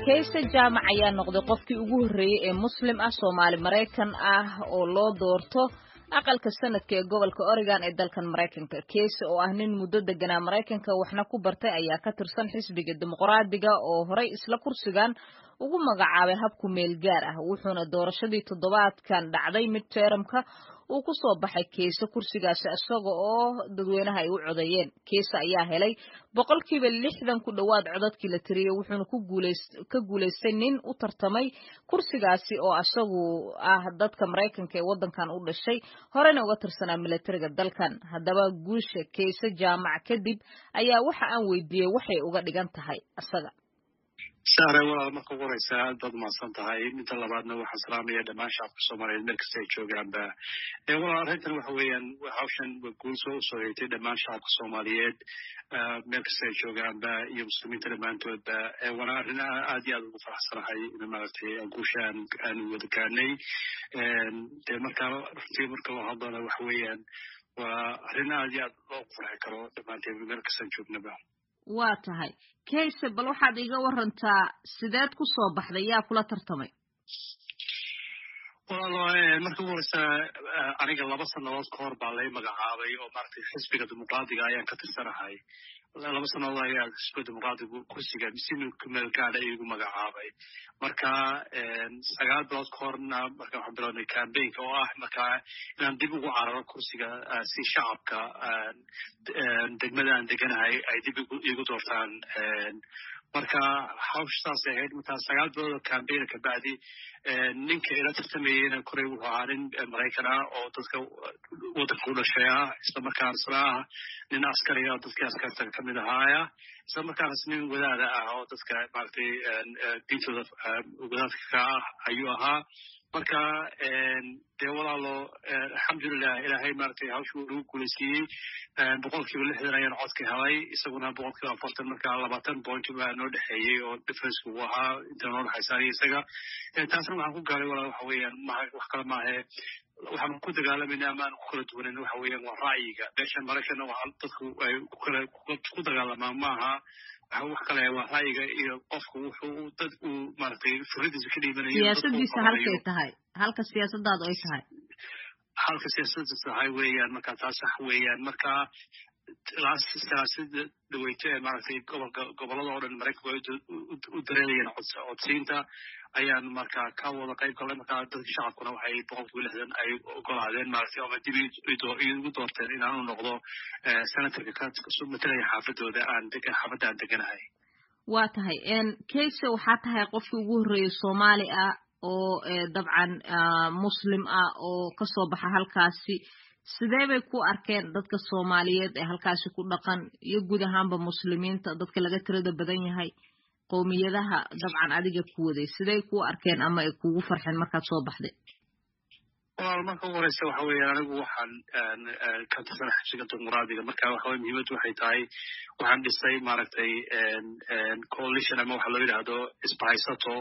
kayse jaamac ayaa noqday qofkii ugu horreeyey ee muslim ah soomaali maraykan ah oo loo doorto aqalka sanadka ee gobolka oregon ee dalkan maraykanka kayse oo ah nin muddo deganaa maraykanka waxna ku bartay ayaa ka tirsan xisbiga dimuqraadiga oo horey isla kursigan ugu magacaabay habku meel gaar ah wuxuuna doorashadii toddobaadkan dhacday mid teeramka uu ku soo baxay keese kursigaasi isaga oo dadweynaha ay u codeeyeen keese ayaa helay boqolkiiba lixdan ku dhowaad codadkii la tiriyey wuxuuna ka guulaystay nin u tartamay kursigaasi oo isagu ah dadka maraykanka ee waddankan u dhashay horena uga tirsanaa milatariga dalkan haddaba guusha keese jaamac kadib ayaa waxa aan weydiiyey waxay uga dhigan tahay isaga sahre walaal marka ugu horeysa aad baad umahadsan tahay midda labaadna waxaan salaamaya dhammaan shacabka soomaaliyeed meel kasta ay joogaanba walaal arrintan waxa weeyaan hawshan waa guul soo usoo heegtay dhammaan shacabka soomaaliyeed meel kasta ay joogaanba iyo muslimiinta dhammaantoodba waana arrin aad iyo aad ugu faraxsanahay in maaragtay guusha aan wada gaarnay de marka runtii marka loo hadlana waxa weeyaan waa arrin aad iyo aad loogu farxi karo dhammaanteen meel kastaan joognaba waa tahay kayse bal waxaad iga warantaa sideed ku soo baxday yaa kula tartamay walaalo marka ugu horeysa aniga laba sannadood ka hor baa lay magacaabay oo maaragtay xisbiga dimuqraadiga ayaan ka tirsanahay laba sannadood ayaa xisbiga dimuqraadigu kursiga si meel gaadha igu magacaabay marka sagaal bilood ka horna marka waxaan bilownay cambaynka oo ah marka inaan dib ugu cararo kursiga si shacabka degmada aan deganahay ay dib igu doortaan marka hawsha saasay ahayd marka sagaal bilood oo cambaina kabacdi ninka ila tartamayeyna koray wuxuu ahaa nin maraykan ah oo dadka waddanka u dhashay ah isla markaana isla ah nin askari ah oo dadkii askarta kamid ahaaya isla markaanas nin wadaada ah oo dadka maaragtay diintooda wadaadka ka ah ayuu ahaa marka dee walaalo alxamdulilah ilaahay maaragtay hawsha uu nagu guulaysiiyey boqolkiiba lixdan ayaan codka helay isaguna boqolkiiba afartan marka labaatan point baa noo dhexeeyey oo differenceka uu ahaa inta noo dhexaysa aniga isaga taasna waxaan ku gaaray walaal waxa weeyaan maha wax kale maahe waxaan ku dagaalamayna ama aan ku kala duwanan waxa weeyaan waa ra'yiga meesha maraykanna waa dadku ay ku kala ku dagaalamaan maaha wax kale waa ra'yiga iyo qofku wuxuu dad uu maaragtay furadiisa ka dhiibanayo siyaasadiisa halkay tahay halka siyaasadaadu ay tahay halka siyaasada tahay weeyaan marka taas sax weeyaan marka siyaasada dhaweyto ee maaragtay gobolka gobolada oo dhan maraykanku ay u dareelayeen codsiinta ayaan marka ka wada qayb galnay marka dadka shacabkuna waxay boqolkiiba lixdan ay ogolaadeen maaragtay ama dib igu doorteen inaan u noqdo senatorka ka matalaya xaafadooda aan xaafadda aan deganahay waa tahay kayse waxaa tahay qofkii ugu horreeyey soomaali ah oo dabcan muslim ah oo kasoo baxa halkaasi sidee bay ku arkeen dadka soomaaliyeed ee halkaasi ku dhaqan iyo guud ahaanba muslimiinta dadka laga tirada badan yahay qowmiyadaha dabcan adiga ku waday siday ku arkeen ama ay kugu farxeen markaad soo baxday walaal marka ugu horeysa waxa weeyaan anigu waxaan ka tirsana xabsiga dimuqraadiga marka waxa weye muhiimaddu waxay tahay waxaan dhisay maaragtay coalition ama waxa loo yidhaahdo isbahaysato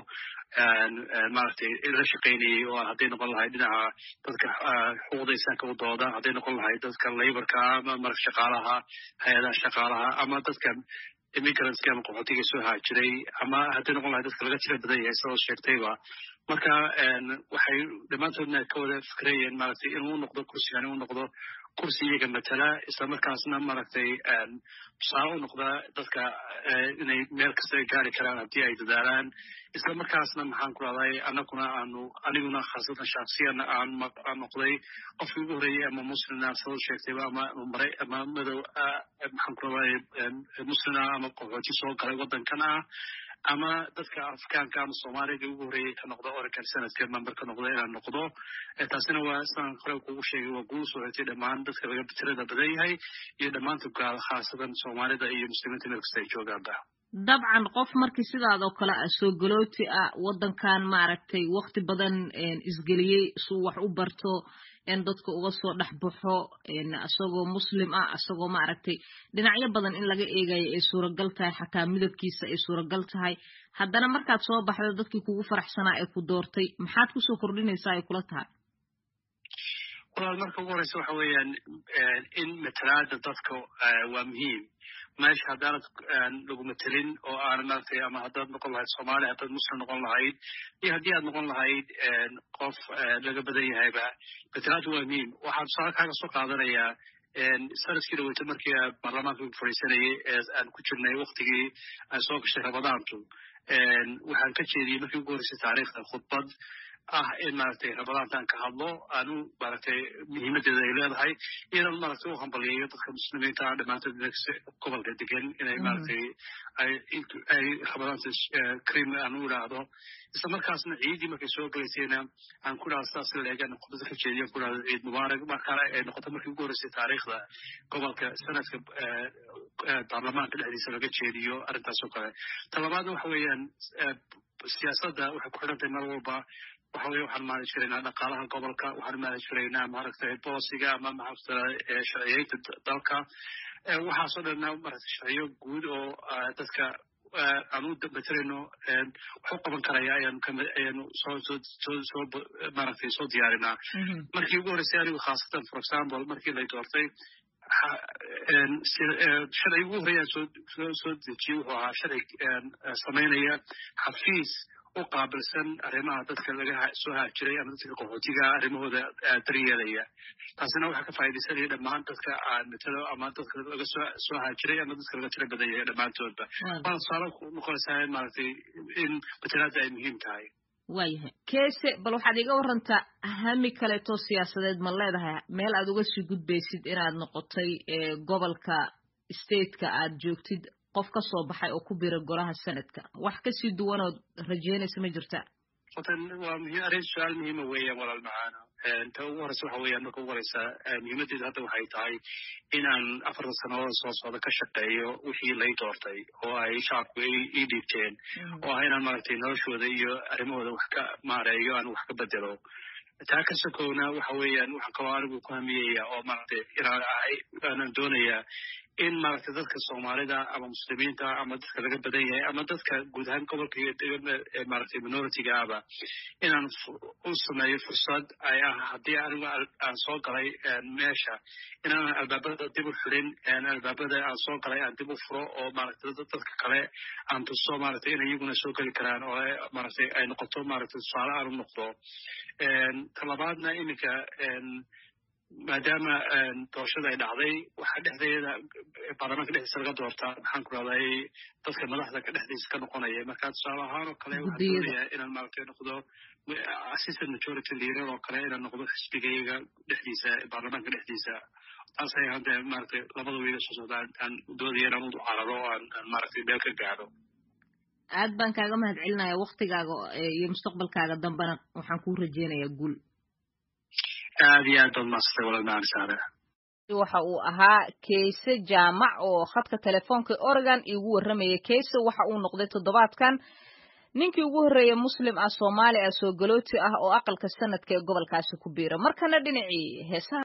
maaragtay la shaqaynayay oo hadday noqon lahay dhinaca dadka xuquuqda insaanka u dooda hadday noqon lahay dadka laborka ama marag shaqaalaha hay-adaha shaqaalaha ama dadka immigrantska ama qaxootiga soo haajiray ama hadday noqon lahay dadka laga tira badan yahay sidoo sheegtayba marka waxay dhammaantoodna ka wada fikrayeen maaragtay inuu noqdo kursigan inuu noqdo kursi iyaga matala isla markaasna maaragtay tusaale u noqda dadka inay meel kasta gaari karaan haddii ay dadaalaan isla markaasna maxaan ku rahday anaguna aanu aniguna khaasatan shaksiyan aan noqday qofkii ugu horreeyey ama muslina soo sheegtayba ama maray ama madow maxaan ku rahday muslina ama qaxooti soo galay waddankan ah ama dadka afrikaanka ama soomaaliga ugu horreeyey ka noqda oregon senadka member ka noqda inaan noqdo taasina waa sidaan hore kugu sheegay waa guul soo xigtay dhammaan dadka laga tirada badan yahay iyo dhammaanta gaal khaasatan soomaalida iyo muslimiinta meel kasta ay joogaanba dabcan qof markii sidaadoo kale ah soo galooti ah waddankan maaragtay wakti badan isgeliyey suu wax u barto in dadka uga soo dhex baxo isagoo muslim ah isagoo maaragtay dhinacyo badan in laga eegayo ay suuragal tahay xataa midabkiisa ay suuragal tahay haddana markaad soo baxdo dadkii kugu faraxsanaa ee ku doortay maxaad kusoo kordhinaysaa ay kula tahay walaal marka ugu horeysa waxa weeyaan in matalaada dadka waa muhiim meesha haddaanad lagu matelin oo aanad maaragtay ama haddaad noqon lahayd soomaali haddaad muslim noqon lahayd iyo haddii aad noqon lahayd qof laga badan yahayba matelaadu waa muhiim waxaan tusaale kaaga soo qaadanayaa sanadkii dhaweyta markii baarlamaanka fadhiisanayay ee aan ku jirnay waktigii aan soo gashay ramadaantu waxaan ka jeediyey markii ugu horreysay taariikhda khudbad ah in maaragtay ramadaantaan ka hadlo aanu maaragtay muhiimadeeda ay leedahay iyadan maaragtay u hambaliyayo dadka muslimiinta ah dhammaantood gobolka degan inay maaragtay ay ay ramadaanta krim aan u idhaahdo isla markaasna ciidii markay soo gelaysayna aan ku idhahdo sidaas leegan khudbada ka jeediyo ku idhahdo ciid mubaarak markaana ay noqoto markii ugu horreysay taariikhda gobolka sanadka baarlamaanka dhexdiisa laga jeediyo arrintaas oo kale talabaadna waxa weeyaan siyaasadda waxay ku xidhan tahay mar walba waxa weye waxaan maali jiraynaa dhaqaalaha gobolka waxaan maali jiraynaa maaragtay boosiga ama maaragtay sharciyeynta dalka waxaasoo dhanna maaragtay sharciyo guud oo dadka aan u materayno wax u qaban karaya ayaanu ayaanu soo soo soo soo maaragtay soo diyaarinaa markii ugu horreysay anigu khaasatan for example markii lay doortay sharci ugu horreeyaan soo soo soo dejiyey wuxuu ahaa sharci samaynaya xafiis u qaabilsan arrimaha dadka laga soo haajiray ama dadka qaxootiga arrimahooda daryeelaya taasina waxaa ka faa'iidaysanaya dhammaan dadka aan matalo ama dadka laga soo soo haajiray ama dadka laga tiro badan yahay dhammaantoodba waana tusaale noqonaysaa maaragtay in matalaadda ay muhiim tahay waayahay keese bal waxaad iga warantaa hami kaleeto siyaasadeed ma leedahay meel aad uga sii gudbaysid inaad noqotay gobolka stateka aad joogtid qof ka soo baxay oo ku bira golaha sanadka wax kasii duwanood rajeynaysa ma jirta watan waa muhiim arrin su-aal muhiima weeyaan walaal macaano ta ugu horeysa waxa weeyaan marka ugu horeysa muhiimaddeedu hadda waxay tahay in aan afartan sannadood soo socda ka shaqeeyo wixii lay doortay oo ay shacabku ii dhiibteen oo ah inaan maaragtay noloshooda iyo arrimahooda wax ka maareeyo aan wax ka bedelo taa ka sokowna waxa weeyaan waxaan kaloo anigu ku hamiyaya oo maaragtay inaan ahay aanan doonayaa in maaragtay dadka soomaalida ama muslimiinta ama dadka laga badan yahay ama dadka guud ahaan gobolka iyo maaragtay minoritiga aba inaan u sameeyo fursad ay ah haddii anigu aan soo galay meesha inaanan albaabada dib u xirin albaabada aan soo galay aan dib u furo oo maaragtay dadka kale aan tuso maaragtay inay iyaguna soo geli karaan oo maaragtay ay noqoto maaragtay tusaale aan u noqdo talabaadna iminka maadaama doorashada ay dhacday waxaa dhexdeeda baarlamaanka dhexdiisa laga doortaa maxaan ku rahday dadka madaxda ka dhexdiisa ka noqonaya marka tusaale ahaan oo kale waxaan doonayaa inaan maaragtay noqdo assistant majority leader oo kale inaan noqdo xisbigayga dhexdiisa baarlamaanka dhexdiisa taas ay hadda maaragtay labada wiila soo socda aan doodaya inaan u cararo oo aan maaragtay meel ka gaadho aad baan kaaga mahad celinaya waktigaaga iyo mustaqbalkaaga dambena waxaan kuu rajeynayaa guul aad iyo aad baad maasatay walaal macali saare waxa uu ahaa kayse jaamac oo khadka telefoonka oregon iigu warramayay kayse waxa uu noqday toddobaadkan ninkii ugu horreeyey muslim ah soomaali ah soo galooti ah oo aqalka sanadka ee gobolkaasi ku biira markana dhinacii heesaha